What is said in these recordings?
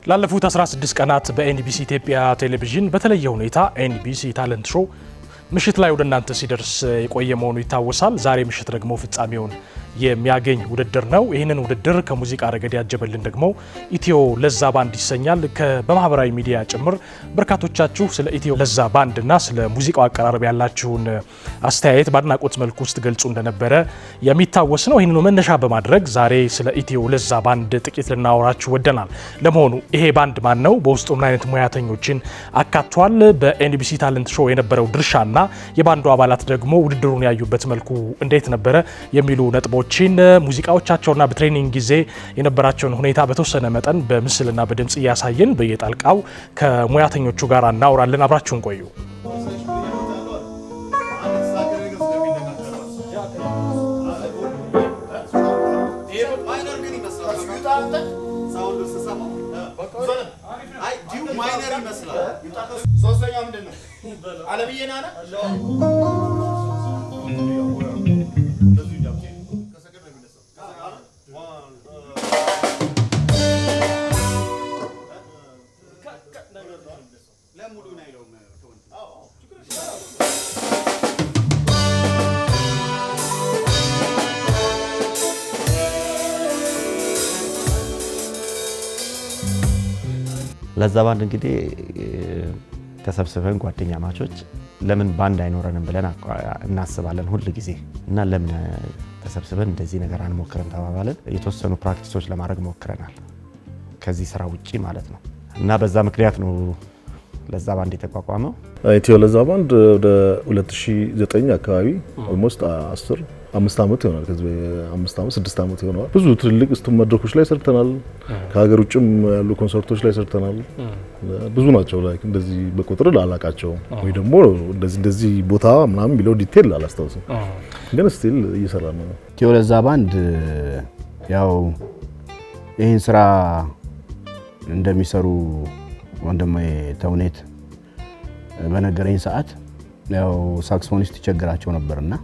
ላለፉት 16 ቀናት በኤንቢሲ ኢትዮጵያ ቴሌቪዥን በተለየ ሁኔታ ኤንቢሲ ታለንት ሾው ምሽት ላይ ወደ እናንተ ሲደርስ የቆየ መሆኑ ይታወሳል። ዛሬ ምሽት ደግሞ ፍጻሜውን የሚያገኝ ውድድር ነው። ይህንን ውድድር ከሙዚቃ ረገድ ያጀበልን ደግሞ ኢትዮ ለዛ ባንድ ይሰኛል። በማህበራዊ ሚዲያ ጭምር በርካቶቻችሁ ስለ ኢትዮ ለዛ ባንድ እና ስለ ሙዚቃው አቀራረብ ያላችሁን አስተያየት በአድናቆት መልኩ ውስጥ ገልጹ እንደነበረ የሚታወስ ነው። ይህንኑ መነሻ በማድረግ ዛሬ ስለ ኢትዮ ለዛ ባንድ ጥቂት ልናወራችሁ ወደናል። ለመሆኑ ይሄ ባንድ ማን ነው? በውስጡ ምን አይነት ሙያተኞችን አካቷል? በኤንቢሲ ታለንት ሾው የነበረው ድርሻና የባንዱ አባላት ደግሞ ውድድሩን ያዩበት መልኩ እንዴት ነበረ? የሚሉ ነጥቦችን ሙዚቃዎቻቸውና በትሬኒንግ ጊዜ የነበራቸውን ሁኔታ በተወሰነ መጠን በምስልና በድምፅ እያሳየን በየጣልቃው ከሙያተኞቹ ጋር እናወራለን። አብራችሁን ቆዩ። ለዛ ባንድ እንግዲህ ተሰብስበን ጓደኛ ማቾች ለምን ባንድ አይኖረንም ብለን እናስባለን ሁል ጊዜ እና ለምን ተሰብስበን እንደዚህ ነገር አንሞክርም ተባባልን። የተወሰኑ ፕራክቲሶች ለማድረግ ሞክረናል ከዚህ ስራ ውጪ ማለት ነው እና በዛ ምክንያት ነው ለዛ ባንድ የተቋቋመው። ኢትዮ ለዛ ባንድ ወደ 2009 አካባቢ ኦልሞስት 10 አምስት ዓመት ይሆናል። ከዚህ አምስት ዓመት ስድስት ዓመት ይሆናል። ብዙ ትልልቅ ስቱም መድረኮች ላይ ሰርተናል። ከሀገር ውጭም ያሉ ኮንሰርቶች ላይ ሰርተናል። ብዙ ናቸው። ላይክ እንደዚህ በቁጥር አላቃቸውም ወይ ደግሞ እንደዚህ እንደዚህ ቦታ ምናምን ቢለው ዲቴል አላስታውስም፣ ግን ስቲል እየሰራ ነው። ኢትዮ ለዛ ባንድ ያው ይህን ስራ እንደሚሰሩ ወንድሜ ተውኔት በነገረኝ ሰዓት ያው ሳክስፎኒስት ይቸግራቸው ነበርና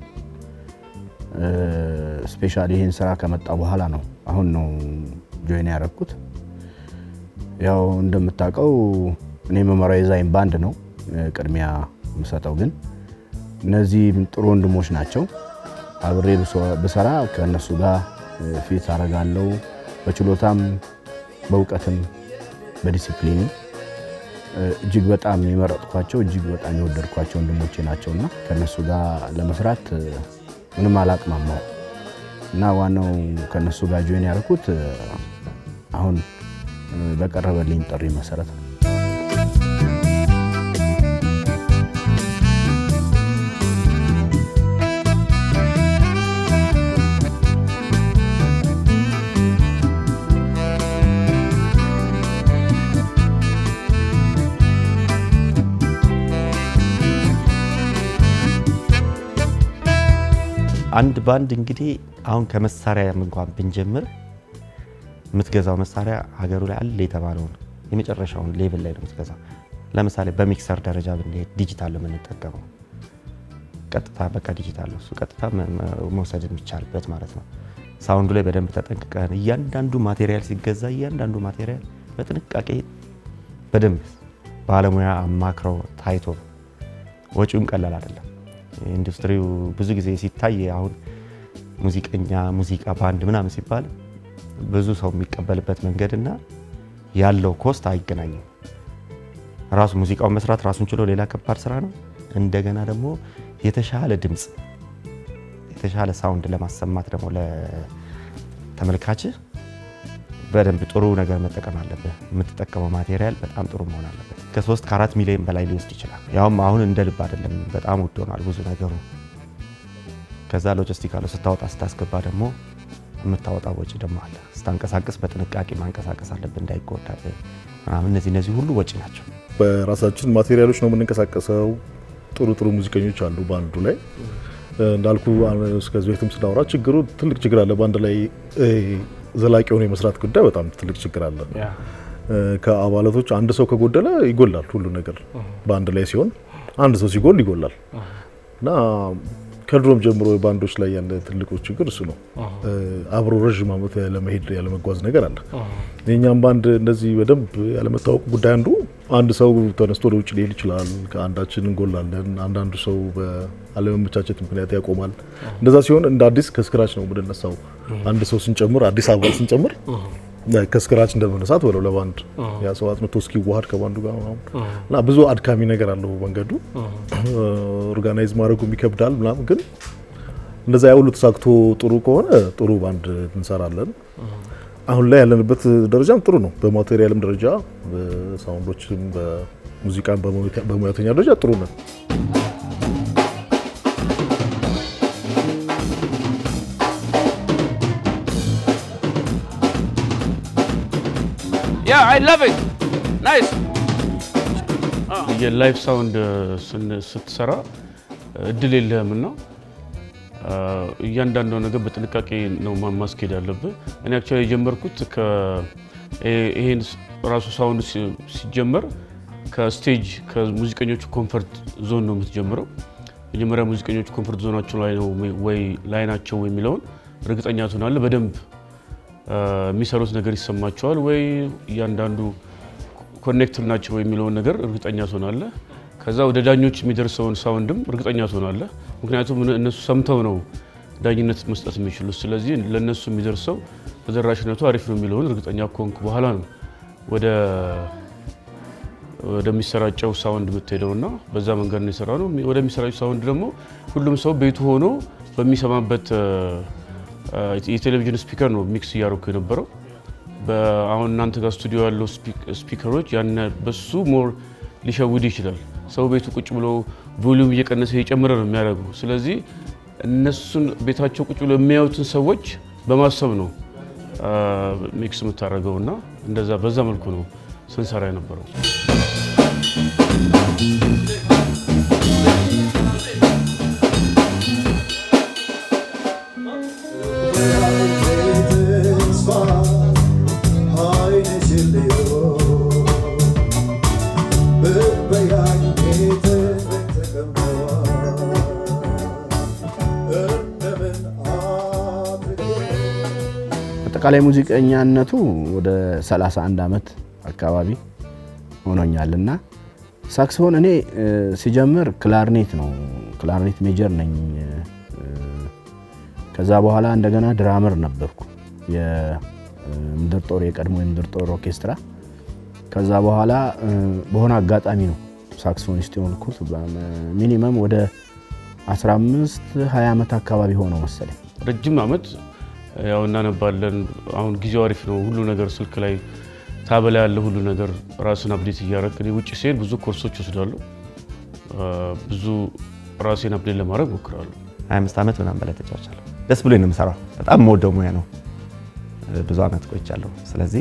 ስፔሻሊ ይህን ስራ ከመጣ በኋላ ነው አሁን ነው ጆይን ያደረግኩት። ያው እንደምታውቀው እኔ መመሪያ የዛይን ባንድ ነው ቅድሚያ የምሰጠው፣ ግን እነዚህ ጥሩ ወንድሞች ናቸው። አብሬ ብሰራ ከእነሱ ጋር ፊት አረጋለው። በችሎታም በእውቀትም በዲሲፕሊንም እጅግ በጣም የመረጥኳቸው እጅግ በጣም የወደድኳቸው ወንድሞቼ ናቸውና ከእነሱ ጋር ለመስራት ምንም አላቅማማው እና ዋናው ከነሱ ጋር ጆይን ያደረኩት አሁን በቀረበልኝ ጥሪ መሰረት ነው። አንድ ባንድ እንግዲህ አሁን ከመሳሪያ እንኳን ብንጀምር የምትገዛው መሳሪያ ሀገሩ ላይ አለ የተባለውን የመጨረሻውን ሌቭል ላይ ነው የምትገዛው። ለምሳሌ በሚክሰር ደረጃ ብንሄድ ዲጂታል ነው የምንጠቀመው። ቀጥታ በቃ ዲጂታል ነው እሱ ቀጥታ መውሰድ የሚቻልበት ማለት ነው። ሳውንዱ ላይ በደንብ ተጠንቅቀን እያንዳንዱ ማቴሪያል ሲገዛ እያንዳንዱ ማቴሪያል በጥንቃቄ በደንብ ባለሙያ አማክረው ታይቶ ወጪውም ቀላል አይደለም። ኢንዱስትሪው ብዙ ጊዜ ሲታይ አሁን ሙዚቀኛ ሙዚቃ ባንድ ምናምን ሲባል ብዙ ሰው የሚቀበልበት መንገድና ያለው ኮስት አይገናኝም። ራሱ ሙዚቃውን መስራት ራሱን ችሎ ሌላ ከባድ ስራ ነው። እንደገና ደግሞ የተሻለ ድምፅ የተሻለ ሳውንድ ለማሰማት ደግሞ ለተመልካች በደንብ ጥሩ ነገር መጠቀም አለብህ። የምትጠቀመው ማቴሪያል በጣም ጥሩ መሆን አለበት። ከሶስት ከአራት ሚሊዮን በላይ ሊወስድ ይችላል። ያውም አሁን እንደ ልብ አይደለም፣ በጣም ውድ ሆኗል ብዙ ነገሩ። ከዛ ሎጂስቲክ አለው ስታወጣ ስታስገባ ደግሞ የምታወጣ ወጪ ደግሞ አለ። ስታንቀሳቀስ በጥንቃቄ ማንቀሳቀስ አለብህ እንዳይጎዳብህ ምናምን። እነዚህ እነዚህ ሁሉ ወጪ ናቸው። በራሳችን ማቴሪያሎች ነው የምንንቀሳቀሰው። ጥሩ ጥሩ ሙዚቀኞች አሉ ባንዱ ላይ እንዳልኩ እስከዚህ በፊትም ስናወራ ችግሩ ትልቅ ችግር አለ ባንድ ላይ ዘላቂ የሆነ የመስራት ጉዳይ በጣም ትልቅ ችግር አለ። ከአባላቶች አንድ ሰው ከጎደለ ይጎላል ሁሉ ነገር። በአንድ ላይ ሲሆን አንድ ሰው ሲጎል ይጎላል እና ከድሮም ጀምሮ ባንዶች ላይ ያለ ትልቁ ችግር እሱ ነው። አብሮ ረዥም ዓመት ያለመሄድ ያለመጓዝ ነገር አለ። የእኛም ባንድ እንደዚህ በደንብ ያለመታወቁ ጉዳይ አንዱ አንድ ሰው ተነስቶ ወደ ውጭ ሊሄድ ይችላል። ከአንዳችን እንጎላለን። አንዳንዱ ሰው በአለመመቻቸት ምክንያት ያቆማል። እንደዛ ሲሆን እንደ አዲስ ከስክራች ነው የምንነሳው። አንድ ሰው ስንጨምር አዲስ አባል ስንጨምር ከስክራች እንደመነሳት ወደ ለባንድ ያ ሰው አጥንቶ እስኪዋሃድ ከባንዱ ጋር ምናምን እና ብዙ አድካሚ ነገር አለው መንገዱ። ኦርጋናይዝ ማድረጉም ይከብዳል ምናምን። ግን እንደዛ ያ ሁሉ ተሳክቶ ጥሩ ከሆነ ጥሩ ባንድ እንሰራለን። አሁን ላይ ያለንበት ደረጃም ጥሩ ነው። በማቴሪያልም ደረጃ በሳውንዶችም፣ በሙዚቃም በሙያተኛ ደረጃ ጥሩ ነን። የላይፍ ሳውንድ ስትሰራ እድል የለህም እና እያንዳንዱ ነገር በጥንቃቄ ነው ማስኬድ ያለብህ። እኔ አክቹዋሊ የጀመርኩት ይሄን ራሱ ሳውንድ ሲጀመር ከስቴጅ ከሙዚቀኞቹ ኮንፈርት ዞን ነው የምትጀምረው። መጀመሪያ ሙዚቀኞቹ ኮንፈርት ዞናቸው ላይ ነው ወይ ላይ ናቸው የሚለውን እርግጠኛ ትሆናለህ። በደንብ የሚሰሩት ነገር ይሰማቸዋል ወይ እያንዳንዱ ኮኔክትድ ናቸው የሚለውን ነገር እርግጠኛ ትሆናለህ። ከዛ ወደ ዳኞች የሚደርሰውን ሳውንድም እርግጠኛ ትሆናለህ። ምክንያቱም እነሱ ሰምተው ነው ዳኝነት መስጠት የሚችሉት። ስለዚህ ለእነሱ የሚደርሰው ተደራሽነቱ አሪፍ ነው የሚለውን እርግጠኛ ከሆንክ በኋላ ነው ወደ ወደሚሰራጨው ሳውንድ የምትሄደው እና በዛ መንገድ ነው የሰራ ነው። ወደሚሰራጨው ሳውንድ ደግሞ ሁሉም ሰው ቤቱ ሆኖ በሚሰማበት የቴሌቪዥን ስፒከር ነው ሚክስ እያደረኩ የነበረው። አሁን እናንተ ጋር ስቱዲዮ ያለው ስፒከሮች ያን በሱ ሞር ሊሸውድ ይችላል። ሰው ቤቱ ቁጭ ብሎ ቮሊዩም እየቀነሰ እየጨመረ ነው የሚያደርጉ። ስለዚህ እነሱን ቤታቸው ቁጭ ብሎ የሚያዩትን ሰዎች በማሰብ ነው ሚክስ የምታደርገው እና እንደዛ በዛ መልኩ ነው ስንሰራ የነበረው። አጠቃላይ ሙዚቀኛነቱ ወደ 31 ዓመት አካባቢ ሆኖኛል እና ሳክስፎን እኔ ሲጀምር ክላርኔት ነው ክላርኔት ሜጀር ነኝ። ከዛ በኋላ እንደገና ድራመር ነበርኩ የምድር ጦር የቀድሞ የምድር ጦር ኦርኬስትራ። ከዛ በኋላ በሆነ አጋጣሚ ነው ሳክስፎኒስት የሆንኩት። ሚኒመም ወደ 15 20 ዓመት አካባቢ ሆነው መሰለኝ። ረጅም ዓመት ያው እናነባለን። አሁን ጊዜው አሪፍ ነው። ሁሉ ነገር ስልክ ላይ ታበላ ያለ ሁሉ ነገር ራስን አፕዴት እያደረግ እኔ ውጭ ሲሄድ ብዙ ኮርሶች ወስዳለሁ። ብዙ ራሴን አፕዴት ለማድረግ ሞክራለሁ። 25 ዓመት ምናምን በላይ ተጫውቻለሁ። ደስ ብሎኝ ነው የምሰራው። በጣም የምወደው ሙያ ነው። ብዙ ዓመት ቆይቻለሁ። ስለዚህ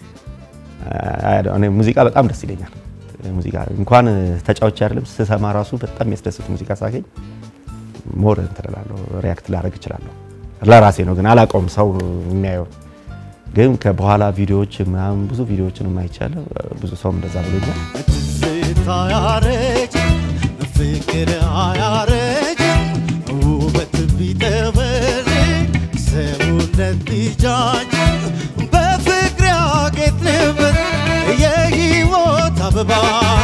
እኔ ሙዚቃ በጣም ደስ ይለኛል። ሙዚቃ እንኳን ተጫውቼ አይደለም ስሰማ ራሱ በጣም የሚያስደስት ሙዚቃ ሳገኝ ሞር እንትን እላለሁ፣ ሪያክት ላደርግ እችላለሁ። ለራሴ ነው ግን አላውቀውም ሰው የሚያየው ግን ከበኋላ ቪዲዮዎች ምናምን ብዙ ቪዲዮዎችን ማይቻለሁ ብዙ ሰውም እንደዛ ብሎኛል። ትዝታ ያረጅ ፍቅር አያረጅ ውበት ቢጠበል ሰውነት ቢጃጅ በፍቅር ያጌጥንበት የህይወት አበባ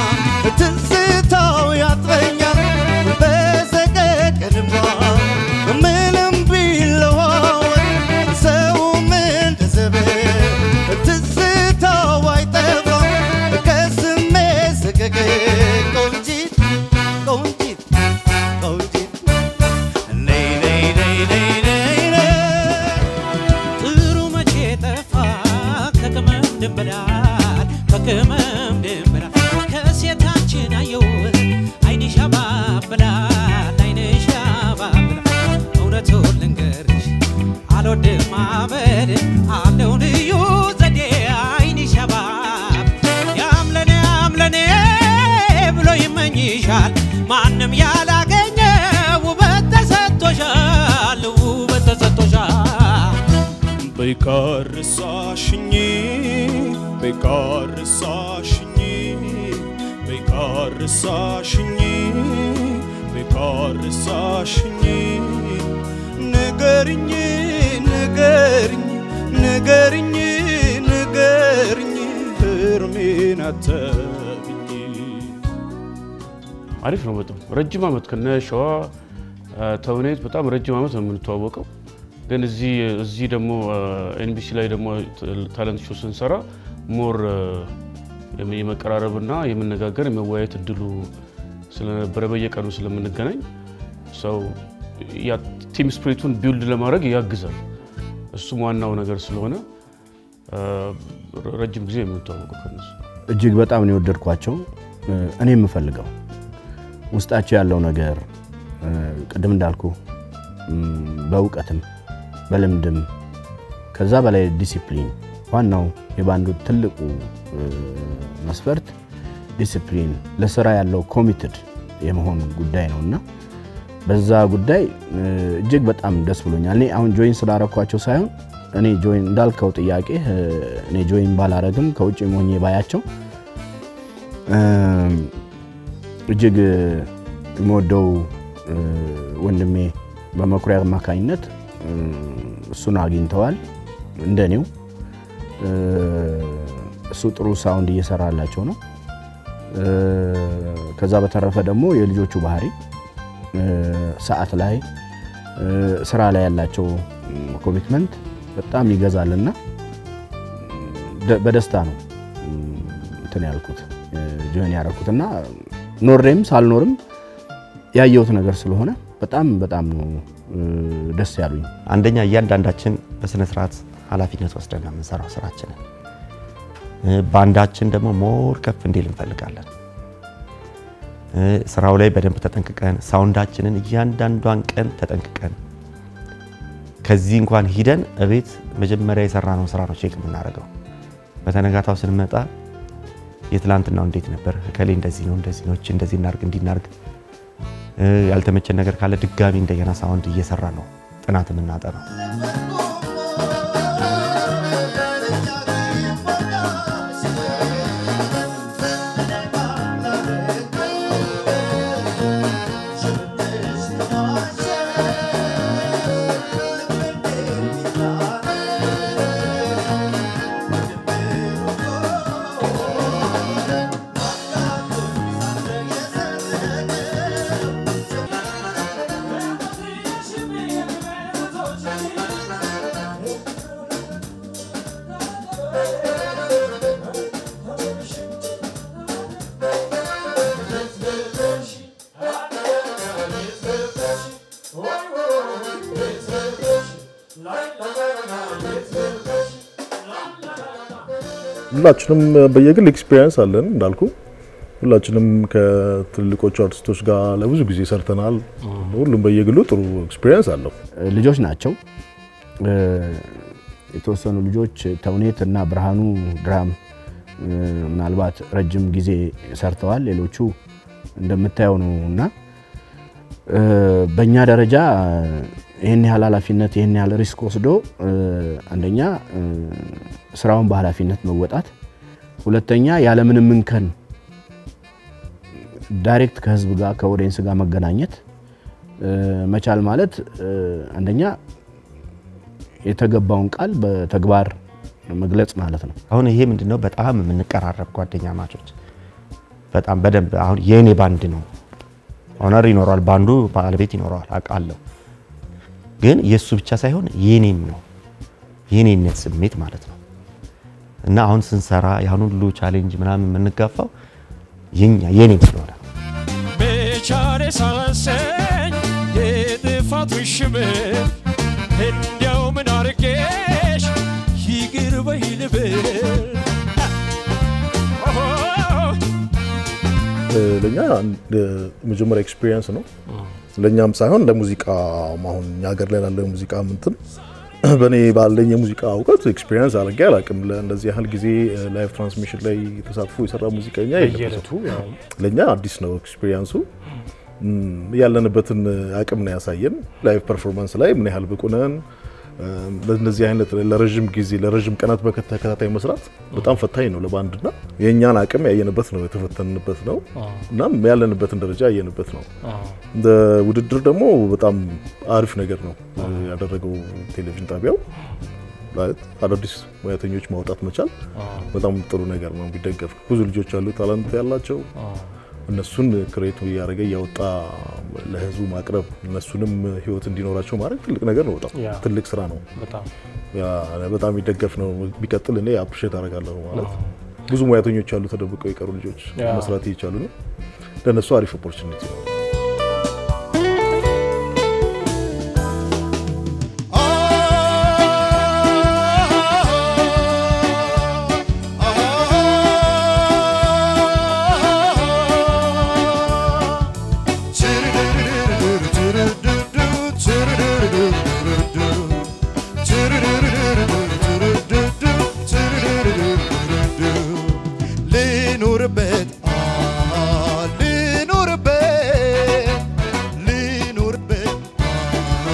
ትዝታው ያጥረኛል በሰቀቀንባ ምንም ቢለዋወጥ ሰውም እንደ ዘበት ትዝታው አይጠፋም ከስሜት ሰቀቀ ቆንጂት ቆንጂት ቆንጂት ነይ ነይ ነይ ነይ ነይ ነይ ጥሩ መቼ ጠፋ ከቅመም ድንበላል ከቅመም ድንበላል ከሴታችን አየሁት አይንሽ ያባብላል አይንሽ ያባብላል እውነቱን ልንገርሽ አልወድም ማመድ አለው ልዩ ዘዴ አይንሽ ያባብ ያምለኔ ያምለኔ ብሎ ይመኝሻል ማንም ያላገኘ ውበት ተሰጥቶሻል ውበት ተሰጥቶሻል በይቃር ሳሽኝ በይቃር ሳሽኝ በይቃር ሳሽኝ ቢካርሳሽኝ ንገርኝ ንገርኝ ንገርኝ ንገርኝ ህርሜን አተብኝ አሪፍ ነው በጣም ረጅም ዓመት ከነ ሸዋ ተውኔት በጣም ረጅም ዓመት ነው የምንተዋወቀው። ግን እዚህ እዚህ ደግሞ ኤንቢሲ ላይ ደግሞ ታለንት ሾው ስንሰራ ሞር የመቀራረብና የመነጋገር የመወያየት እድሉ ስለነበረ በየቀኑ ስለምንገናኝ ሰው ቲም ስፕሪቱን ቢውልድ ለማድረግ ያግዛል። እሱም ዋናው ነገር ስለሆነ ረጅም ጊዜ የምንተዋወቀው ከነሱ እጅግ በጣም ነው የወደድኳቸው። እኔ የምፈልገው ውስጣቸው ያለው ነገር ቅድም እንዳልኩ በእውቀትም በልምድም ከዛ በላይ ዲሲፕሊን፣ ዋናው የባንዱ ትልቁ መስፈርት ዲሲፕሊን፣ ለስራ ያለው ኮሚትድ የመሆን ጉዳይ ነው እና በዛ ጉዳይ እጅግ በጣም ደስ ብሎኛል። እኔ አሁን ጆይን ስላረኳቸው ሳይሆን እኔ ጆይን እንዳልከው ጥያቄ እኔ ጆይን ባላረግም ከውጭ ሆኜ ባያቸው እጅግ የምወደው ወንድሜ በመኩሪያ አማካኝነት እሱን አግኝተዋል። እንደኔው እሱ ጥሩ ሳውንድ እየሰራላቸው ነው። ከዛ በተረፈ ደግሞ የልጆቹ ባህሪ ሰዓት ላይ ስራ ላይ ያላቸው ኮሚትመንት በጣም ይገዛልና በደስታ ነው እንትን ያልኩት ጆይን ያደረኩት እና ኖሬም ሳልኖርም ያየሁት ነገር ስለሆነ በጣም በጣም ነው ደስ ያሉኝ። አንደኛ እያንዳንዳችን በስነ ስርዓት ኃላፊነት ወስደን ነው የምንሰራው ስራችንን። ባንዳችን ደግሞ ሞር ከፍ እንዲል እንፈልጋለን። ስራው ላይ በደንብ ተጠንቅቀን ሳውንዳችንን እያንዳንዷን ቀን ተጠንቅቀን ከዚህ እንኳን ሂደን እቤት መጀመሪያ የሰራነው ስራ ነው ቼክ የምናደርገው። በተነጋታው ስንመጣ የትላንትናው እንዴት ነበር፣ እከሌ እንደዚህ ነው እንደዚህ ነው፣ እቺ እንደዚህ እናርግ እንዲናርግ ያልተመቸን ነገር ካለ ድጋሚ እንደገና ሳውንድ እየሰራ ነው ጥናት የምናጠናው። ሁላችንም በየግል ኤክስፒሪየንስ አለን እንዳልኩ ሁላችንም ከትልቆቹ አርቲስቶች ጋር ለብዙ ጊዜ ሰርተናል። ሁሉም በየግሉ ጥሩ ኤክስፒሪየንስ አለው። ልጆች ናቸው። የተወሰኑ ልጆች ተውኔት እና ብርሃኑ ድራም ምናልባት ረጅም ጊዜ ሰርተዋል። ሌሎቹ እንደምታየው ነው እና በእኛ ደረጃ ይህን ያህል ኃላፊነት ይህን ያህል ሪስክ ወስዶ አንደኛ ስራውን በኃላፊነት መወጣት፣ ሁለተኛ ያለምንም እንከን ዳይሬክት ከህዝብ ጋር ከኦዲየንስ ጋር መገናኘት መቻል ማለት አንደኛ የተገባውን ቃል በተግባር መግለጽ ማለት ነው። አሁን ይሄ ምንድነው በጣም የምንቀራረብ ጓደኛ ማቾች በጣም በደንብ አሁን የእኔ ባንድ ነው ኦነር ይኖረዋል፣ ባንዱ ባለቤት ይኖረዋል አውቃለሁ። ግን የእሱ ብቻ ሳይሆን የኔም ነው የኔነት ስሜት ማለት ነው። እና አሁን ስንሰራ ያን ሁሉ ቻሌንጅ ምናምን የምንጋፋው የኛ የኔም ስለሆነ ነው። በቻሬ ሳሰኝ የጥፋቱ ሽብር እንዲያው ምን አርጌሽ ይቅር በይ ልብል ለእኛ መጀመሪያ ኤክስፒሪየንስ ነው። ለእኛም ሳይሆን ለሙዚቃ አሁን እኛ ሀገር ላይ ላለ ሙዚቃ ምንትን በእኔ ባለኝ የሙዚቃ እውቀት ኤክስፒሪየንስ አድርጌ አላውቅም። ለእንደዚህ ያህል ጊዜ ላይቭ ትራንስሚሽን ላይ ተሳትፎ የሰራ ሙዚቀኛ የለም። በየዕለቱ ያው ለእኛ አዲስ ነው ኤክስፒሪየንሱ። ያለንበትን አቅም ነው ያሳየን። ላይቭ ፐርፎርማንስ ላይ ምን ያህል ብቁ ነን፣ ለእነዚህ አይነት ለረዥም ጊዜ ለረዥም ቀናት በተከታታይ መስራት በጣም ፈታኝ ነው ለባንድና የእኛን አቅም ያየንበት ነው የተፈተንበት ነው እናም ያለንበትን ደረጃ ያየንበት ነው። እንደ ውድድር ደግሞ በጣም አሪፍ ነገር ነው ያደረገው ቴሌቪዥን ጣቢያው ማለት አዳዲስ ሙያተኞች ማውጣት መቻል በጣም ጥሩ ነገር ነው፣ ቢደገፍ ብዙ ልጆች አሉ ታላንት ያላቸው እነሱን ክሬት እያደረገ እያወጣ ለህዝቡ ማቅረብ እነሱንም ህይወት እንዲኖራቸው ማድረግ ትልቅ ነገር ነው። በጣም ያ። ትልቅ ስራ ነው። በጣም ያ በጣም የሚደገፍ ነው። ቢቀጥል እኔ አፕሪሼት አደርጋለሁ። ማለት ብዙ ሙያተኞች አሉ ተደብቀው የቀሩ ልጆች ያ። መስራት እየቻሉ ነው። ለእነሱ አሪፍ ኦፖርቹኒቲ ነው። ልኑርበት አ ልኑርበት ልኑርበት አ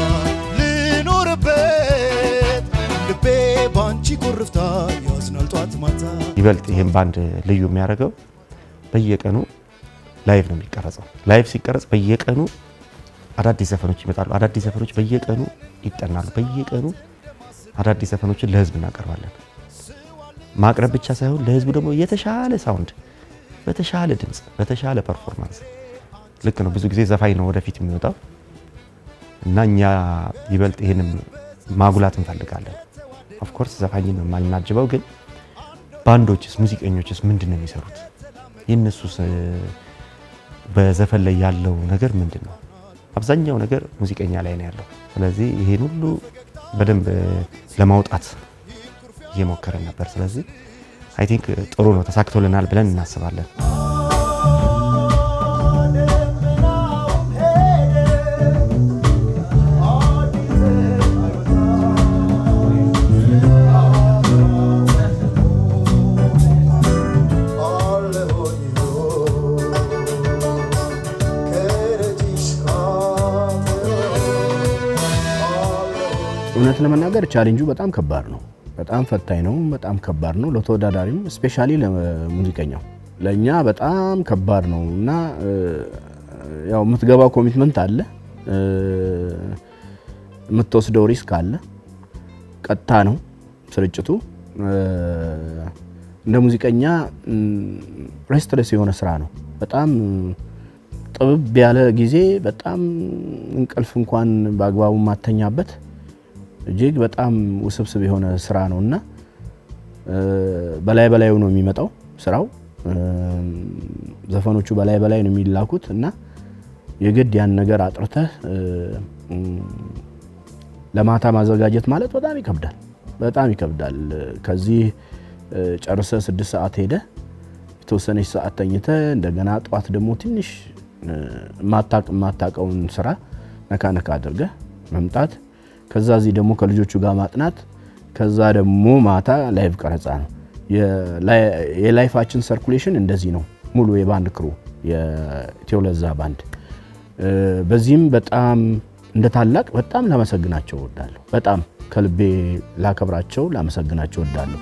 ልኑርበት ልቤ ባንቺ ኮርፍታ ያዝናል ጧት ማታ ይበልጥ ይህን ባንድ ልዩ የሚያደርገው በየቀኑ ላይቭ ነው የሚቀረጸው። ላይቭ ሲቀረጽ በየቀኑ አዳዲስ ዘፈኖች ይመጣሉ። አዳዲስ ዘፈኖች በየቀኑ ይጠናሉ። በየቀኑ አዳዲስ ዘፈኖችን ለህዝብ እናቀርባለን። ማቅረብ ብቻ ሳይሆን ለህዝቡ ደግሞ የተሻለ ሳውንድ፣ በተሻለ ድምፅ፣ በተሻለ ፐርፎርማንስ ልክ ነው። ብዙ ጊዜ ዘፋኝ ነው ወደፊት የሚወጣው እና እኛ ይበልጥ ይህንም ማጉላት እንፈልጋለን። ኦፍኮርስ ዘፋኝን ነው የማናጅበው፣ ግን ባንዶችስ ሙዚቀኞችስ ምንድን ነው የሚሰሩት? የእነሱስ እ፣ በዘፈን ላይ ያለው ነገር ምንድን ነው? አብዛኛው ነገር ሙዚቀኛ ላይ ነው ያለው። ስለዚህ ይሄን ሁሉ በደንብ እ፣ ለማውጣት እየሞከረን ነበር። ስለዚህ አይ ቲንክ ጥሩ ነው ተሳክቶልናል ብለን እናስባለን። እውነት ለመናገር ቻሌንጁ በጣም ከባድ ነው። በጣም ፈታኝ ነው። በጣም ከባድ ነው ለተወዳዳሪም፣ ስፔሻሊ ለሙዚቀኛው ለእኛ በጣም ከባድ ነው እና እ፣ ያው የምትገባው ኮሚትመንት አለ፣ እ፣ የምትወስደው ሪስክ አለ። ቀጥታ ነው ስርጭቱ። እ፣ እንደ ሙዚቀኛ ሬስትለስ የሆነ ስራ ነው። በጣም ጥብብ ያለ ጊዜ፣ በጣም እንቅልፍ እንኳን በአግባቡ ማተኛበት እጅግ በጣም ውስብስብ የሆነ ስራ ነው እና እ፣ በላይ በላዩ ነው የሚመጣው ስራው። እ፣ ዘፈኖቹ በላይ በላይ ነው የሚላኩት እና የግድ ያን ነገር አጥርተህ እ፣ እም፣ ለማታ ማዘጋጀት ማለት በጣም ይከብዳል። በጣም ይከብዳል። ከዚህ እ፣ ጨርሰህ ስድስት ሰዓት ሄደ የተወሰነች ሰዓት ተኝተ እንደገና ጠዋት ደግሞ ትንሽ እ፣ ማታቅ የማታቀውን ስራ ነካ ነካ አድርገህ መምጣት ከዛ እዚህ ደግሞ ከልጆቹ ጋር ማጥናት ከዛ ደግሞ ማታ ላይቭ ቀረጻ ነው። የላይ- የላይፋችን ሰርኩሌሽን እንደዚህ ነው። ሙሉ የባንድ ክሩ የኢትዮ ለዛ ባንድ እ፣ በዚህም በጣም እንደ ታላቅ በጣም ላመሰግናቸው እወዳለሁ። በጣም ከልቤ ላከብራቸው ላመሰግናቸው እወዳለሁ።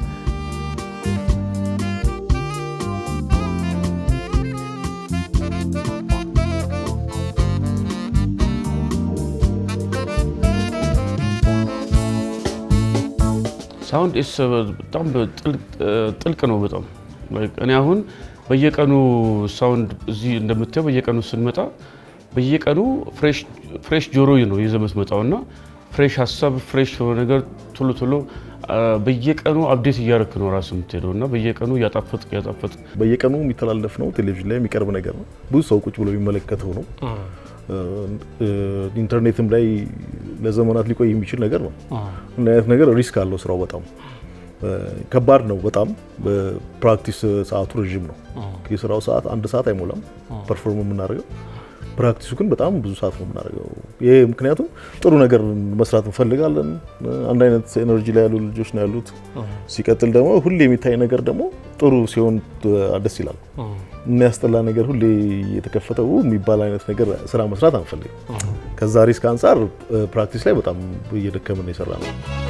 ሳውንድ ኢስ በጣም ጥልቅ ነው። በጣም Like እኔ አሁን በየቀኑ ሳውንድ እዚህ እንደምታየው በየቀኑ ስንመጣ በየቀኑ ፍሬሽ ጆሮ ነው ይዘህ የምትመጣው እና ፍሬሽ ሀሳብ ፍሬሽ የሆነ ነገር ቶሎ ቶሎ አ፣ በየቀኑ አፕዴት እያደረክ ነው ራሱ የምትሄደው እና በየቀኑ እያጣፈጥክ እያጣፈጥክ በየቀኑ የሚተላለፍ ነው። ቴሌቪዥን ላይ የሚቀርብ ነገር ነው። ብዙ ሰው ቁጭ ብሎ የሚመለከተው ነው። እ፣ ኢንተርኔትም ላይ ለዘመናት ሊቆይ የሚችል ነገር ነው። እና አይነት ነገር ሪስክ አለው ስራው በጣም እ፣ ከባድ ነው። በጣም በፕራክቲስ ሰዓቱ ረዥም ነው። የስራው ሰዓት አንድ ሰዓት አይሞላም ፐርፎርም የምናደርገው ፕራክቲሱ ግን በጣም ብዙ ሰዓት ነው የምናደርገው። ይሄ ምክንያቱም ጥሩ ነገር መስራት እንፈልጋለን። አንድ አይነት ኤነርጂ ላይ ያሉ ልጆች ነው ያሉት። ሲቀጥል ደግሞ ሁሌ የሚታይ ነገር ደግሞ ጥሩ ሲሆን እ፣ ደስ ይላል። የሚያስጠላ ነገር ሁሌ የተከፈተ ው የሚባል አይነት ነገር ስራ መስራት አንፈልግም። ከዛ ሪስክ አንጻር ፕራክቲስ ላይ በጣም እየደከምን የሰራ ነው።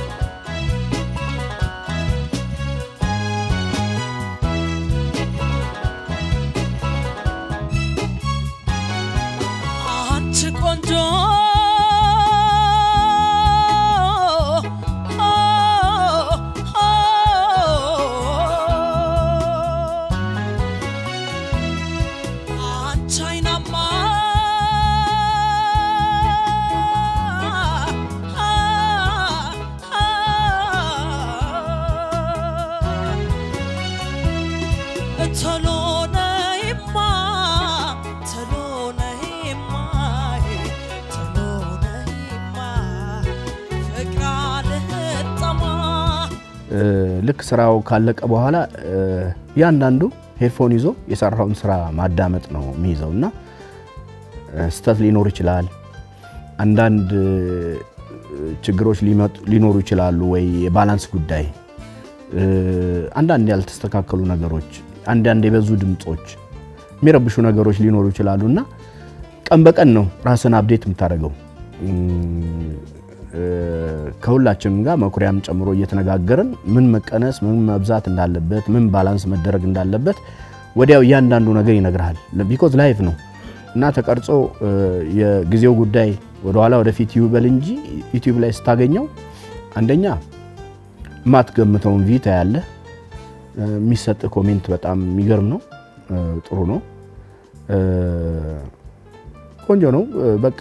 አንቺ ቆንጆ አንቺ አይናማ ቶሎ ነይማ ቶሎ ነይማ ቶሎ ነይማ ፍቅር አልጠማ ልክ ስራው ካለቀ በኋላ እያንዳንዱ ሄድፎን ይዞ የሰራውን ስራ ማዳመጥ ነው የሚይዘው እና ስህተት ሊኖር ይችላል። አንዳንድ ችግሮች ሊመጡ- ሊኖሩ ይችላሉ፣ ወይ የባላንስ ጉዳይ፣ አንዳንድ ያልተስተካከሉ ነገሮች፣ አንዳንድ የበዙ ድምፆች፣ የሚረብሹ ነገሮች ሊኖሩ ይችላሉ እና ቀን በቀን ነው ራስን አፕዴት የምታደርገው። ከሁላችንም ጋር መኩሪያም ጨምሮ እየተነጋገርን ምን መቀነስ፣ ምን መብዛት እንዳለበት፣ ምን ባላንስ መደረግ እንዳለበት ወዲያው እያንዳንዱ ነገር ይነግርሃል። ቢኮዝ ላይፍ ነው እና ተቀርጾ የጊዜው ጉዳይ ወደኋላ ወደፊት ይበል እንጂ ዩቲዩብ ላይ ስታገኘው አንደኛ የማትገምተውን ቪታ ያለ የሚሰጥ ኮሜንት በጣም የሚገርም ነው። ጥሩ ነው። ቆንጆ ነው። በቃ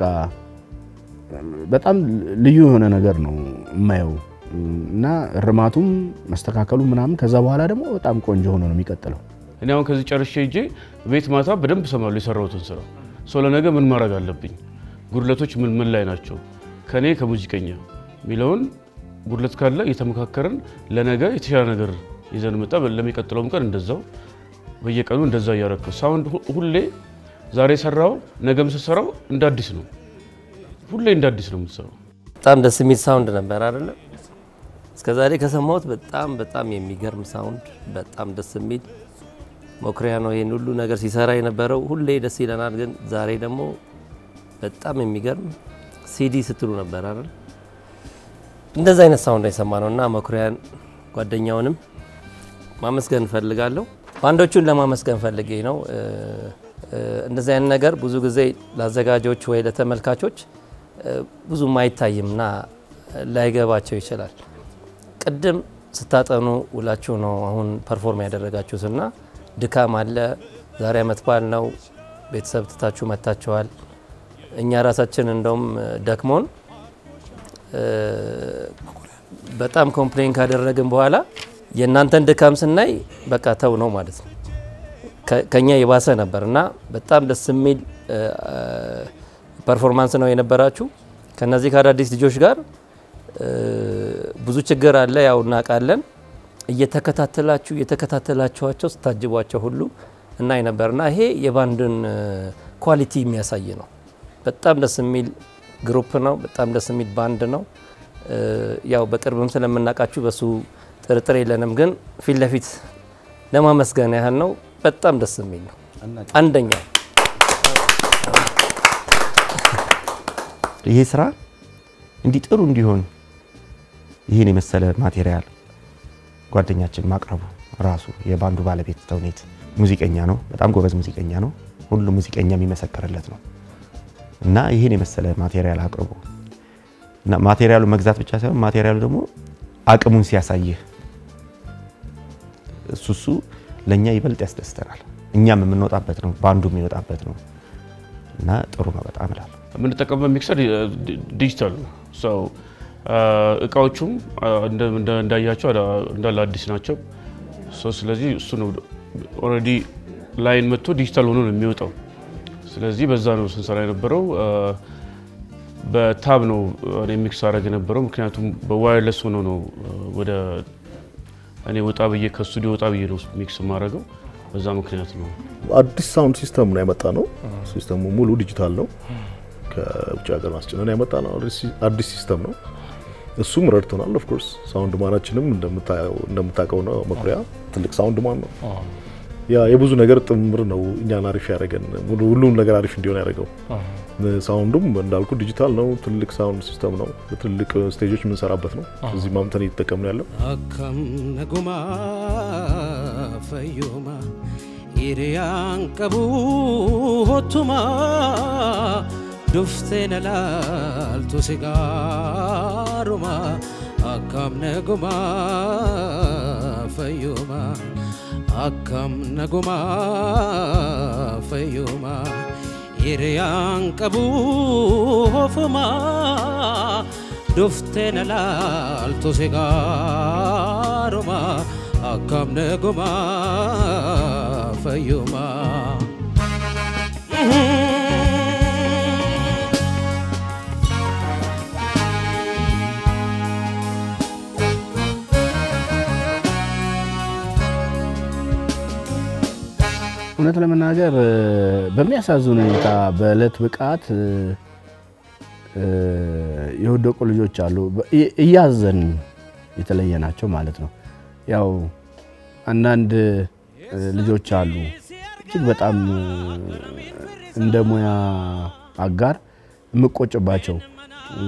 በጣም ልዩ የሆነ ነገር ነው የማየው እና እርማቱም መስተካከሉ ምናምን ከዛ በኋላ ደግሞ በጣም ቆንጆ ሆኖ ነው የሚቀጥለው። እኔ አሁን ከዚህ ጨርሼ ሄጄ ቤት ማታ በደንብ እሰማለሁ የሰራሁትን ስራ። ሰው ለነገ ምን ማድረግ አለብኝ፣ ጉድለቶች ምን ምን ላይ ናቸው፣ ከኔ ከሙዚቀኛ የሚለውን ጉድለት ካለ እየተመካከርን ለነገ የተሻለ ነገር ይዘን መጣ። ለሚቀጥለውም ቀን እንደዛው በየቀኑ እንደዛ እያረከው ሳውንድ ሁ- ሁሌ ዛሬ ሰራው ነገም ስሰራው እንደ አዲስ ነው። ሁሌ እንደ አዲስ ነው የምትሰራው። በጣም ደስ የሚል ሳውንድ ነበር አይደለም? እስከ ዛሬ ከሰማሁት በጣም በጣም የሚገርም ሳውንድ፣ በጣም ደስ የሚል መኩሪያ ነው ይህን ሁሉ ነገር ሲሰራ የነበረው። ሁሌ ደስ ይለናል፣ ግን ዛሬ ደግሞ በጣም የሚገርም ሲዲ ስትሉ ነበር አይደል? እንደዛ አይነት ሳውንድ ነው የሰማ ነው እና መኩሪያን ጓደኛውንም ማመስገን እፈልጋለሁ። ባንዶቹን ለማመስገን ፈልጌ ነው። እ፣ እ፣ እንደዚህ አይነት ነገር ብዙ ጊዜ ለአዘጋጆች ወይ ለተመልካቾች እ፣ ብዙም አይታይም እና ላይገባቸው ይችላል። ቅድም ስታጠኑ ውላችሁ ነው አሁን ፐርፎርም ያደረጋችሁት እና ድካም አለ። ዛሬ አመት በዓል ነው። ቤተሰብ ትታችሁ መጥታችኋል። እኛ ራሳችን እንደውም ደክሞን እ፣ በጣም ኮምፕሌን ካደረግን በኋላ የእናንተን ድካም ስናይ በቃ ተው ነው ማለት ነው። ከ- ከኛ የባሰ ነበር እና በጣም ደስ የሚል እ፣ ፐርፎርማንስ ነው የነበራችሁ ከነዚህ ከአዳዲስ ልጆች ጋር እ፣ ብዙ ችግር አለ ያው እናውቃለን። እየተከታተላችሁ እየተከታተላችኋቸው ስታጅቧቸው ሁሉ እናይ ነበርና ይሄ የባንድን ኳሊቲ የሚያሳይ ነው። በጣም ደስ የሚል ግሩፕ ነው። በጣም ደስ የሚል ባንድ ነው። እ፣ ያው በቅርብም ስለምናውቃችሁ በሱ ጥርጥር የለንም፣ ግን ፊት ለፊት ለማመስገን ያህል ነው። በጣም ደስ የሚል ነው። አንደኛ ይሄ ስራ እንዲህ ጥሩ እንዲሆን ይህን የመሰለ ማቴሪያል ጓደኛችን ማቅረቡ ራሱ የባንዱ ባለቤት ተውኔት ሙዚቀኛ ነው። በጣም ጎበዝ ሙዚቀኛ ነው። ሁሉም ሙዚቀኛ የሚመሰክርለት ነው እና ይህን የመሰለ ማቴሪያል አቅርቦ እና ማቴሪያሉ መግዛት ብቻ ሳይሆን ማቴሪያሉ ደግሞ አቅሙን ሲያሳይህ እሱ እሱ ለእኛ ይበልጥ ያስደስተናል። እኛም የምንወጣበት ነው፣ ባንዱ የሚወጣበት ነው እና ጥሩ ነው በጣም እላለሁ። የምንጠቀምበት ሚክሰር ዲ- ዲጂታል ነው። ሰው እቃዎቹም አ፣ እንደ- እንደ- እንዳያቸው አዳ- እንዳለ አዲስ ናቸው። ሶ ስለዚህ እሱ ነው ኦልሬዲ ላይን መጥቶ ዲጂታል ሆኖ ነው የሚወጣው። ስለዚህ በዛ ነው ስንሰራ የነበረው። አ፣ በታብ ነው እኔ ሚክስ አደረግ የነበረው፣ ምክንያቱም በዋይርለስ ሆኖ ነው አ፣ ወደ እኔ ወጣ ብዬ ከስቱዲዮ ወጣ ብዬ ነው ሚክስ የማደርገው። በዛ ምክንያት ነው አዲስ ሳውንድ ሲስተም ነው ያመጣ ነው። ሲስተሙ ሙሉ ዲጂታል ነው። ከውጭ ሀገር አስጭነን ያመጣ ነው። አዲስ- አዲስ ሲስተም ነው። እሱም ረድቶናል። ኦፍ ኮርስ ሳውንድ ማናችንም እንደምታየው- እንደምታውቀው ነው መኩሪያ ትልቅ ሳውንድ ማን ነው። ያ የብዙ ነገር ጥምር ነው እኛን አሪፍ ያደረገን ሁሉም ነገር አሪፍ እንዲሆን ያደረገው። ሳውንዱም እንዳልኩ ዲጂታል ነው። ትልቅ ሳውንድ ሲስተም ነው። ትልቅ ስቴጆች የምንሰራበት ነው። እዚህ ማምተን እየተጠቀምን ያለው akkam naguma fayyuma hiriyaan qabu hottuma duftee na laaltu sigaaruma akkam naguma fayyuma akkam naguma fayyuma hiriyaan qabu hoffuma duftee na laaltu sigaaruma akkam naguma fayyuma. እውነት ለመናገር እ፣ በሚያሳዝን ሁኔታ በእለት ብቃት እ፣ እ፣ የወደቁ ልጆች አሉ። በ- እ- እያዘን የተለየ ናቸው ማለት ነው። ያው አንዳንድ እ፣ ልጆች አሉ እጅግ በጣም እ፣ እንደ ሙያ አጋር የምቆጭባቸው እ፣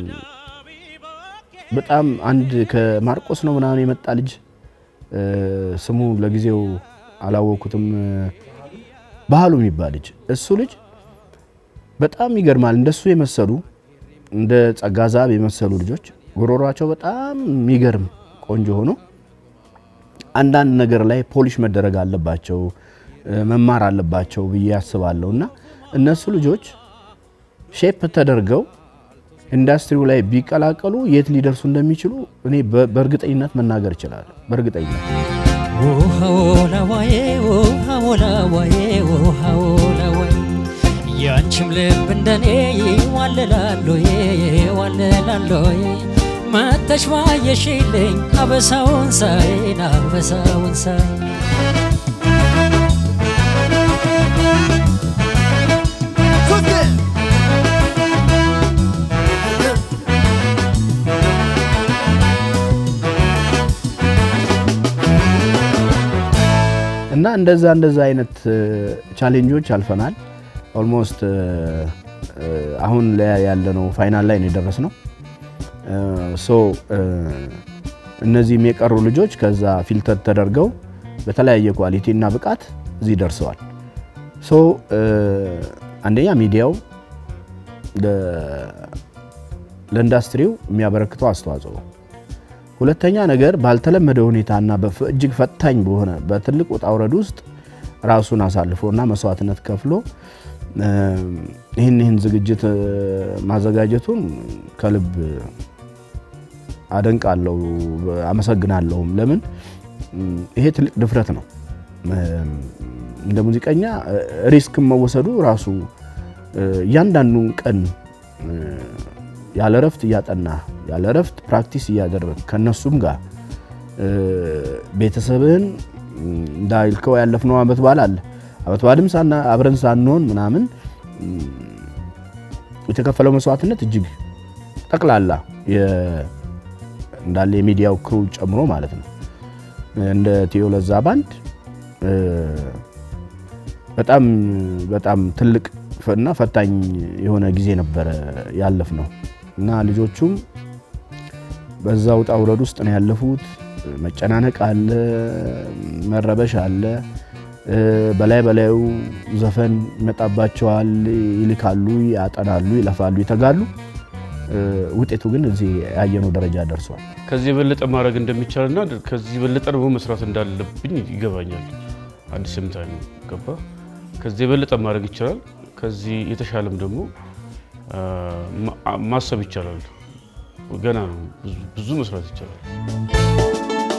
በጣም አንድ ከማርቆስ ነው ምናምን የመጣ ልጅ እ፣ ስሙ ለጊዜው አላወኩትም። እ፣ ባህሉ የሚባል ልጅ እሱ ልጅ በጣም ይገርማል። እንደሱ የመሰሉ እንደ ጸጋዛብ የመሰሉ ልጆች ጉሮሯቸው በጣም የሚገርም ቆንጆ ሆኖ አንዳንድ ነገር ላይ ፖሊሽ መደረግ አለባቸው እ፣ መማር አለባቸው ብዬ አስባለሁ። እና እነሱ ልጆች ሼፕ ተደርገው ኢንዱስትሪው ላይ ቢቀላቀሉ የት ሊደርሱ እንደሚችሉ እኔ በ- በእርግጠኝነት መናገር እችላለሁ። በእርግጠኝነት ውሃውላዋዬ ውሃውላዋዬ ውሃውላዋዬ ያንቺም ልብ እንደኔ ይዋልላሎዬ ይዋልላሎዬ መተሽ ባየሽልኝ አበሳውን ሳይን አበሳውን ሳይ እና እንደዛ እንደዛ አይነት ቻሌንጆች አልፈናል። ኦልሞስት አሁን ላይ ያለነው ፋይናል ላይ ነው የደረስነው። ሶ እነዚህም የቀሩ ልጆች ከዛ ፊልተር ተደርገው በተለያየ ኳሊቲ እና ብቃት እዚህ ደርሰዋል። ሶ አንደኛ ሚዲያው ለ- ለኢንዱስትሪው የሚያበረክተው አስተዋጽኦ ሁለተኛ ነገር ባልተለመደ ሁኔታና በፍ- እጅግ ፈታኝ በሆነ በትልቅ ውጣ ውረድ ውስጥ ራሱን አሳልፎና መስዋዕትነት ከፍሎ እ፣ ይህን ይህን ዝግጅት እ፣ ማዘጋጀቱን ከልብ አደንቃለሁ፣ አመሰግናለሁም። ለምን እም፣ ይሄ ትልቅ ድፍረት ነው። እም፣ እንደ ሙዚቀኛ እ፣ ሪስክም መወሰዱ ራሱ እ፣ እያንዳንዱን ቀን እ፣ ያለ ረፍት እያጠና ያለ ረፍት ፕራክቲስ እያደረግ ከነሱም ጋር እ፣ ቤተሰብህን እም፣ እንዳልከው ያለፍነው አመት በዓል አለ አመት በዓልም ሳና- አብረን ሳንሆን ምናምን እም፣ የተከፈለው መስዋዕትነት እጅግ ጠቅላላ የ- እንዳለ የሚዲያው ክሩ ጨምሮ ማለት ነው እንደ ቴዮ ለዛ ባንድ እ፣ በጣም በጣም ትልቅ እና ፈታኝ የሆነ ጊዜ ነበረ ያለፍ ነው እና ልጆቹም በዛ ውጣ ውረድ ውስጥ ነው ያለፉት። መጨናነቅ አለ፣ መረበሽ አለ። እ፣ በላይ በላዩ ዘፈን ይመጣባቸዋል፣ ይልካሉ፣ ያጠናሉ፣ ይለፋሉ፣ ይተጋሉ። እ፣ ውጤቱ ግን እዚህ ያየነው ደረጃ ደርሷል። ከዚህ የበለጠ ማድረግ እንደሚቻልና ከዚህ የበለጠ ደግሞ መስራት እንዳለብኝ ይገባኛል። አዲስ ምታኝ ገባ። ከዚህ የበለጠ ማድረግ ይቻላል። ከዚህ የተሻለም ደግሞ አ፣ ማ- ማሰብ ይቻላል። ገና ነው፣ ብዙ- ብዙ መስራት ይቻላል።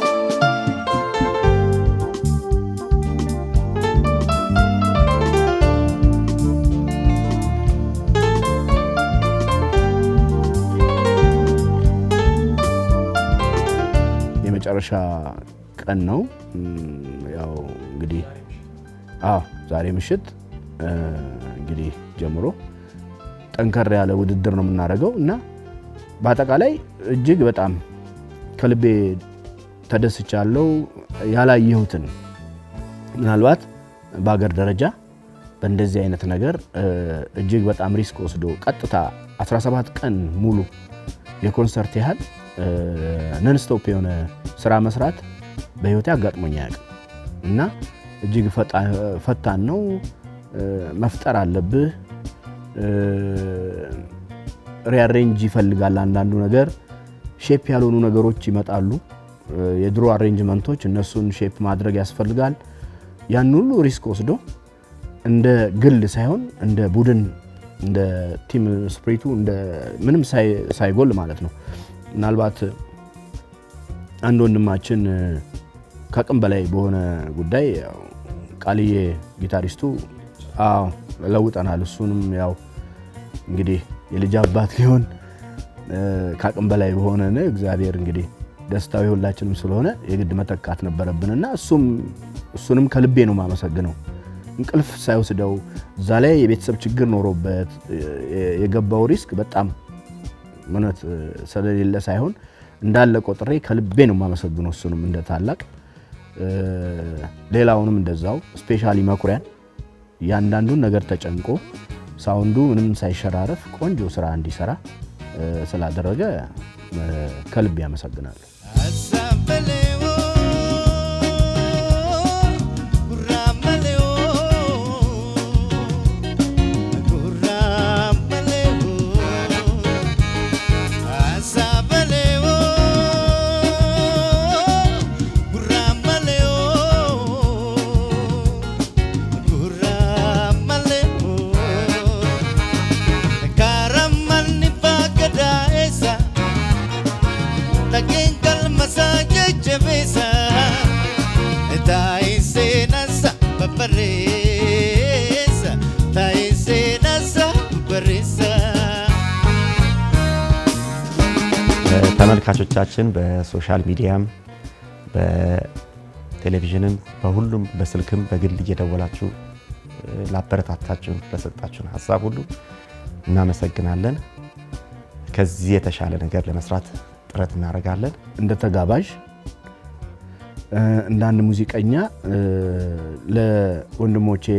የመጨረሻ ቀን ነው። እም፣ ያው እንግዲህ አዎ ዛሬ ምሽት እ፣ እንግዲህ ጀምሮ ጠንከር ያለ ውድድር ነው የምናደርገው እና በአጠቃላይ እጅግ በጣም ከልቤ ተደስቻለሁ። ያላየሁትን ምናልባት በሀገር ደረጃ በእንደዚህ አይነት ነገር እ፣ እጅግ በጣም ሪስክ ወስዶ ቀጥታ 17 ቀን ሙሉ የኮንሰርት ያህል ነንስቶፕ የሆነ ስራ መስራት በህይወቴ አጋጥሞኝ አያውቅም እና እጅግ ፈጣ- ፈታን ነው። እ፣ መፍጠር አለብህ። ሪአሬንጅ ይፈልጋል። አንዳንዱ ነገር ሼፕ ያልሆኑ ነገሮች ይመጣሉ። እ፣ የድሮ አሬንጅመንቶች እነሱን ሼፕ ማድረግ ያስፈልጋል። ያን ሁሉ ሪስክ ወስዶ እንደ ግል ሳይሆን እንደ ቡድን እንደ ቲም ስፕሪቱ እንደ ምንም ሳይ- ሳይጎል ማለት ነው። ምናልባት አንድ ወንድማችን እ፣ ከአቅም በላይ በሆነ ጉዳይ ያው ቃልዬ ጊታሪስቱ አዎ ለውጠናል። እሱንም ያው እንግዲህ የልጅ አባት ሊሆን እ፣ ከአቅም በላይ በሆነ ነ እግዚአብሔር እንግዲህ ደስታው የሁላችንም ስለሆነ የግድ መተካት ነበረብንና እሱም እሱንም ከልቤ ነው የማመሰግነው። እንቅልፍ ሳይወስደው እዛ ላይ የቤተሰብ ችግር ኖሮበት እ፣ የገባው ሪስክ በጣም እውነት እ፣ ስለሌለ ሳይሆን እንዳለ ቆጥሬ ከልቤ ነው የማመሰግነው እሱንም እንደ ታላቅ እ፣ ሌላውንም እንደዛው ስፔሻሊ መኩሪያን እያንዳንዱን ነገር ተጨንቆ ሳውንዱ ምንም ሳይሸራረፍ ቆንጆ ስራ እንዲሰራ እ፣ ስላደረገ እ፣ ከልቤ ያመሰግናለሁ። Naging kalma sa jajabisa Tayo sinasa paparisa Tayo sinasa paparisa ተመልካቾቻችን በሶሻል ሚዲያም በቴሌቪዥንም በሁሉም በስልክም በግል እየደወላችሁ እ፣ ላበረታታችሁን ለሰጣችሁን ሀሳብ ሁሉ እናመሰግናለን። ከዚህ የተሻለ ነገር ለመስራት ጥረት እናደርጋለን። እንደ ተጋባዥ እ፣ እንደ አንድ ሙዚቀኛ እ፣ ለወንድሞቼ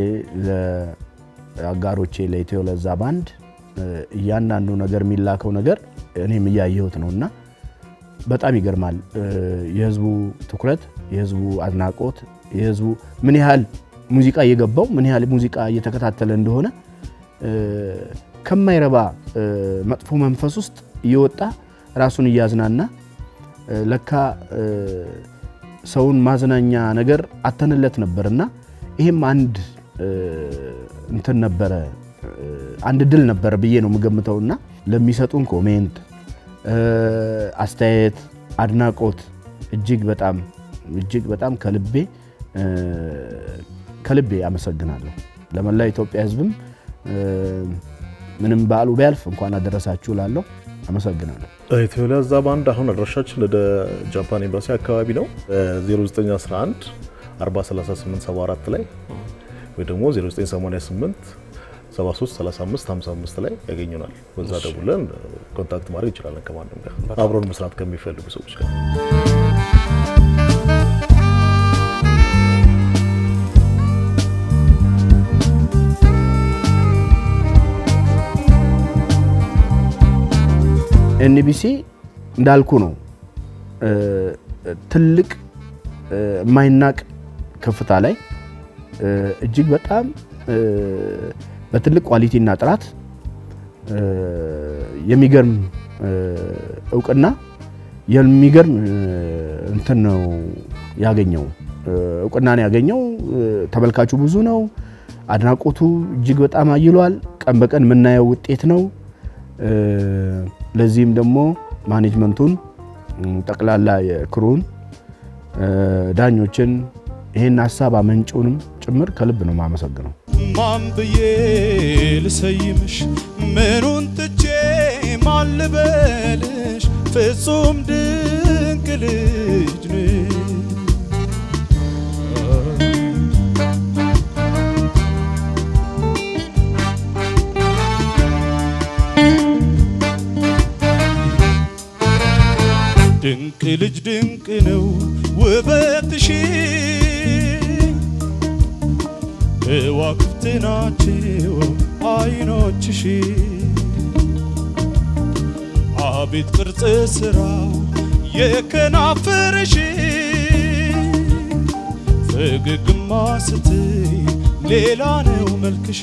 ለአጋሮቼ ለኢትዮ ለዛ ባንድ እ፣ እያንዳንዱ ነገር የሚላከው ነገር እኔም እያየሁት ነው እና በጣም ይገርማል። እ፣ የህዝቡ ትኩረት፣ የህዝቡ አድናቆት፣ የህዝቡ ምን ያህል ሙዚቃ እየገባው ምን ያህል ሙዚቃ እየተከታተለ እንደሆነ እ፣ ከማይረባ እ፣ መጥፎ መንፈስ ውስጥ እየወጣ ራሱን እያዝናና እ፣ ለካ እ፣ ሰውን ማዝናኛ ነገር አተንለት ነበር እና ይሄም አንድ እ፣ እንትን ነበረ እ፣ አንድ ድል ነበረ ብዬ ነው የምገምተው እና ለሚሰጡን ኮሜንት እ፣ አስተያየት፣ አድናቆት እጅግ በጣም እጅግ በጣም ከልቤ እ፣ ከልቤ አመሰግናለሁ። ለመላ ኢትዮጵያ ህዝብም እ፣ ምንም በዓሉ ቢያልፍ እንኳን አደረሳችሁ ላለሁ አመሰግናለሁ። ኢትዮ ለዛ ባንድ አሁን አድራሻችን ወደ ጃፓን ኤምባሲ አካባቢ ነው። 0911 43874 ላይ ወይ ደግሞ 0988 7335 55 ላይ ያገኙናል። በዛ ደውለን ኮንታክት ማድረግ እንችላለን ከማንም ጋር አብሮን መስራት ከሚፈልጉ ሰዎች ጋር። ኤንቢሲ እንዳልኩ ነው እ፣ ትልቅ እ፣ የማይናቅ ከፍታ ላይ እ፣ እጅግ በጣም እ፣ በትልቅ ኳሊቲና ጥራት እ፣ የሚገርም እ፣ እውቅና የሚገርም እ፣ እንትን ነው ያገኘው እ፣ እውቅናን ያገኘው እ፣ ተመልካቹ ብዙ ነው። አድናቆቱ እጅግ በጣም አይሏል። ቀን በቀን የምናየው ውጤት ነው። እ፣ ለዚህም ደግሞ ማኔጅመንቱን ም፣ ጠቅላላ የክሩን እ፣ ዳኞችን ይህን ሀሳብ አመንጩንም ጭምር ከልብ ነው የማመሰግነው። ማን ብዬ ልሰይምሽ ምኑን ትቼ ማን ልበልሽ ፍጹም ድንቅ ልጅ ነሽ ድንቅ ልጅ ድንቅ ነው ውበትሽ ከዋክብት ናቸው አይኖችሽ አቤት ቅርጽ ስራው የከናፍርሽ ፈገግማ ስትይ ሌላ ነው መልክሽ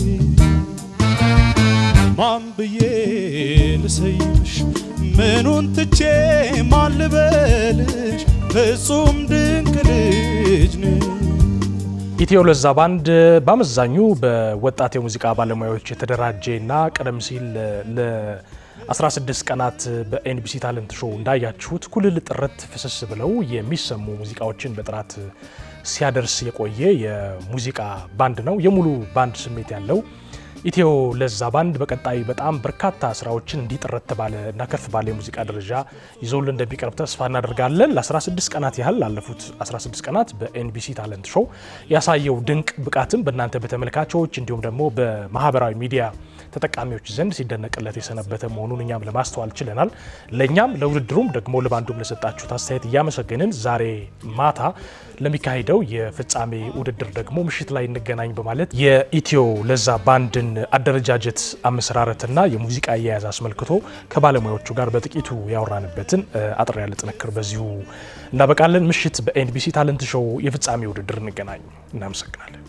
ማን ብዬ ልሰይምሽ ምኑን ትቼ ማን ልበልሽ ፍጹም ድንቅ ልጅ ነሽ ኢትዮ ለዛ ባንድ በአመዛኙ በወጣት የሙዚቃ ባለሙያዎች የተደራጀ እና ቀደም ሲል ለ16 ቀናት በኤንቢሲ ታለንት ሾው እንዳያችሁት ኩልል ጥረት ፍስስ ብለው የሚሰሙ ሙዚቃዎችን በጥራት ሲያደርስ የቆየ የሙዚቃ ባንድ ነው። የሙሉ ባንድ ስሜት ያለው ኢትዮ ለዛ ባንድ በቀጣይ በጣም በርካታ ስራዎችን እንዲህ ጥረት ባለ እና ከፍ ባለ የሙዚቃ ደረጃ ይዘውልን እንደሚቀርብ ተስፋ እናደርጋለን። ለ16 ቀናት ያህል ላለፉት 16 ቀናት በኤንቢሲ ታለንት ሾው ያሳየው ድንቅ ብቃትም በእናንተ በተመልካቾች እንዲሁም ደግሞ በማህበራዊ ሚዲያ ተጠቃሚዎች ዘንድ ሲደነቅለት የሰነበተ መሆኑን እኛም ለማስተዋል ችለናል። ለእኛም ለውድድሩም ደግሞ ለባንዱም ለሰጣችሁት አስተያየት እያመሰገንን ዛሬ ማታ ለሚካሄደው የፍጻሜ ውድድር ደግሞ ምሽት ላይ እንገናኝ በማለት የኢትዮ ለዛ ባንድን አደረጃጀት አመሰራረትና የሙዚቃ አያያዝ አስመልክቶ ከባለሙያዎቹ ጋር በጥቂቱ ያወራንበትን አጠር ያለ ጥንክር በዚሁ እናበቃለን። ምሽት በኤንቢሲ ታለንት ሾው የፍጻሜ ውድድር እንገናኝ። እናመሰግናለን።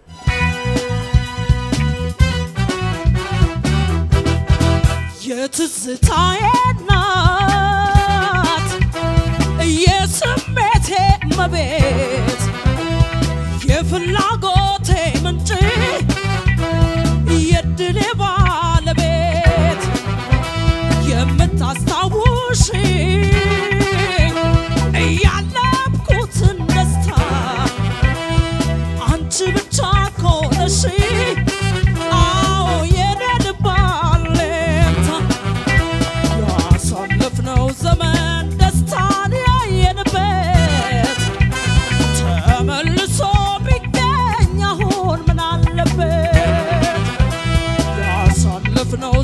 የትዝታዬ ናት የስሜቴ መቤት የፍላጎቴ ምንጭ የድሌ ባለቤት የምታስታውሽ እያለብኩትን ደስታ አንቺ ብቻ ከሆነሽ አዎ የኔ ልብ አለኝታ ያሳለፍነው ዘመን ደስታን ያየንበት ተመልሶ ቢገኝ አሁን ምን አለበት ያሳለፍነው